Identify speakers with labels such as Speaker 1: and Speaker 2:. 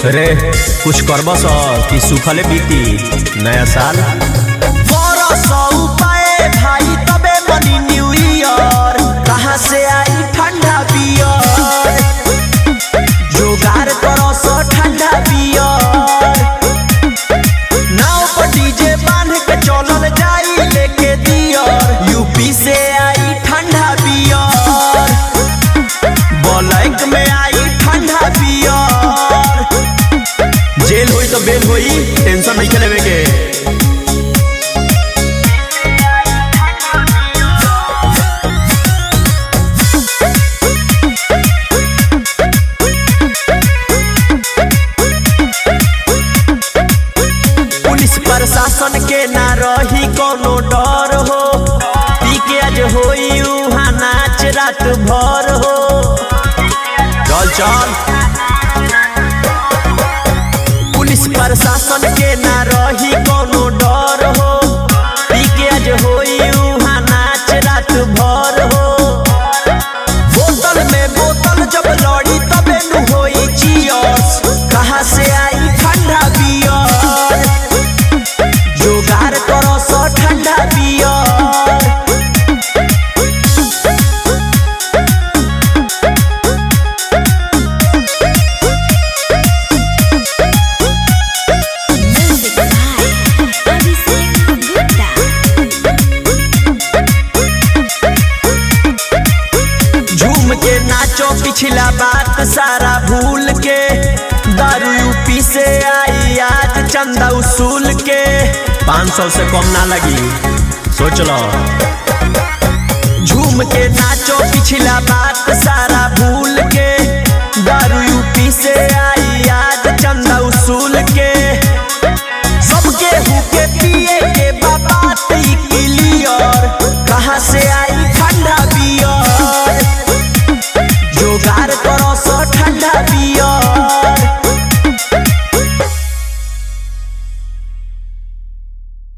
Speaker 1: रे कुछ करब स कि सुखले बीती नया साल
Speaker 2: उपाय भाई तबे मनी न्यू ईयर कहाँ से आई ठंडा बियर जोगार करो सो ठंडा बियर नाव पर डीजे बांध के चलल जाई लेके दियर यूपी से आई ठंडा बियर बलैक में आई ठंडा बियर
Speaker 1: जेल होई तो बेल होई टेंशन नहीं लेवे के
Speaker 2: पुलिस प्रशासन के ना रही कोनो डर हो पी के आज होई उहाँ नाच रात भर हो
Speaker 1: चल चल
Speaker 2: पुलिस प्रशासन के ना रही कोनो डर हो पी के आज होई उहाँ नाच रात भर हो बोतल में बोतल जब लड़ी तबे नु होई चियर्स कहाँ से आई ठंडा बियर जोगार करो सो ठंडा beer
Speaker 3: Music by Abhishek Gupta.
Speaker 2: झूम के नाचो पिछला बात सारा भूल के दारू यूपी से आई आज चंदा उसूल के
Speaker 1: पाँच सौ से कम ना लगी सोच लो
Speaker 2: झूम के नाचो पिछला बात सारा